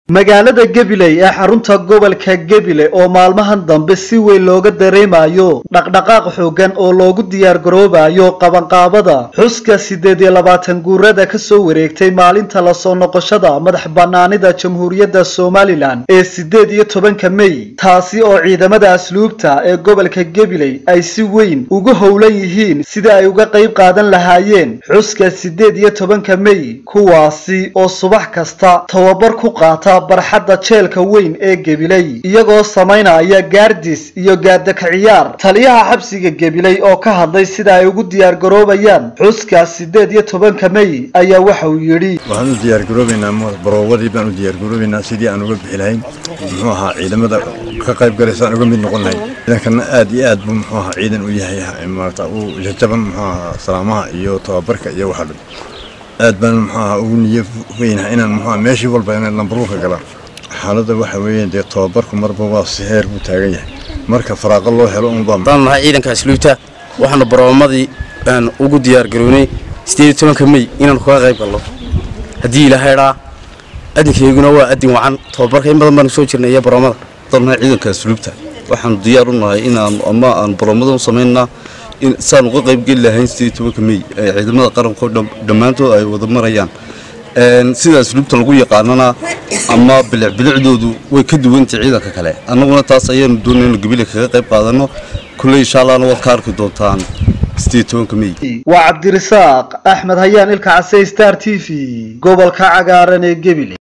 magaalada gabiley ee xarunta gobolka gebile oo maalmahan dambe si weyn looga dareemayo dhaqdhaqaaq xoogan oo loogu diyaargaroobayo qabanqaabada xuska siddeed iyo labaatan guurada kasoo wareegtay maalinta lasoo noqoshada madax banaanida jamhuuriyadda somalilan ee siddeed iyo tobanka mey taasi oo ciidamada asluubta ee gobolka gabiley ay si weyn ugu howlan yihiin sidii ay uga qayb qaadan lahaayeen xuska siddeed iyo tobanka mey kuwaasi oo subax kasta tababar ku qaata barxadda jeelka weyn ee gebiley iyagoo samaynaya gaardis iyo gaadaka ciyaar taliyaha xabsiga gebiley oo ka hadlay sida ay ugu diyaargaroobayaan xuska siddeed iyo tobanka mey ayaa waxa uu yidhi waxaan u diyaargaroobaynaa baroowadii baan u diyaargaroobaynaa sidii aan uga bixi lahayn muxuu ahaa ciidamada ka qayb galaysaan uga mid noqon lahayn ciidankana aad iyo aad buu muxuu ahaa ciidan u yahay maarata uu jajaban muxuu ahaa salaamaha iyo tababarka iyo waxa dhan aad baan muxuu ahaa ugu niyo weynaha inaan muxuu ahaa meeshii walba inaan lambaruurka galaan xaaladda waxa weeyaan dee tababarku marba waa si heer buu taagan yahay marka faraaqo loo helo unbaa waxaanu nahay ciidanka asluubta waxaanu baroomadii aan ugu diyaargarownay sideed iyo tobanka mey inaanu kaga qayb galno haddii ilahaydhaa adinkayguna waa adin wacan tababarka in badan baanu soo jirnay iyo baroomada nahay ciidanka asluubta waxaanu diyaar u nahay inaanu ama aan baroomada u samaynaa saan uga qayb geli lahayn sideed iyo tobanka mey ee ciidamada qaranko dhammaantood ay wada marayaan sida asluubta lagu yaqaanana ama bilicbilicdoodu way ka duwantay ciidanka kale annaguna taas ayaanu doonay inu gabile kaga qayb qaadano kulley insha allahna waad ka arki doontaan waa cabdirasaaq axmed hayaan ilka case star t v gobolka cagaaran ee gebile